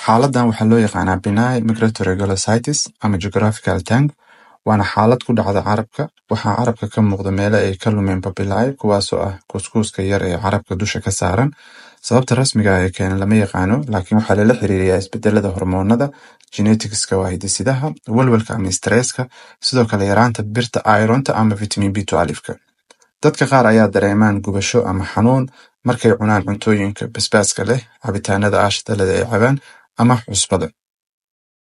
Xaaladdan waxaa loo yaqaannaa benign migratory glossitis ama geographical tongue waana xaalad ku dhacda carrabka. Waxaa carrabka ka muuqda meelo ay ka lumeen papillae kuwaasoo ah kuuskuuska yar ee carrabka dusha ka saaran. Sababta rasmiga ah ee keena lama yaqaano, laakiin waxaa lala xiriiriyaa isbeddellada hormoonnada, geneticska waa hidde-sidaha, walwalka ama stresska, sidoo kale yaraanta birta iron-ta ama vitamin B12-ka. Dadka qaar ayaa dareemaan gubasho ama xanuun markay cunaan cuntooyinka basbaaska leh, cabitaanada aashita leh ee ay cabaan, ama cusbada.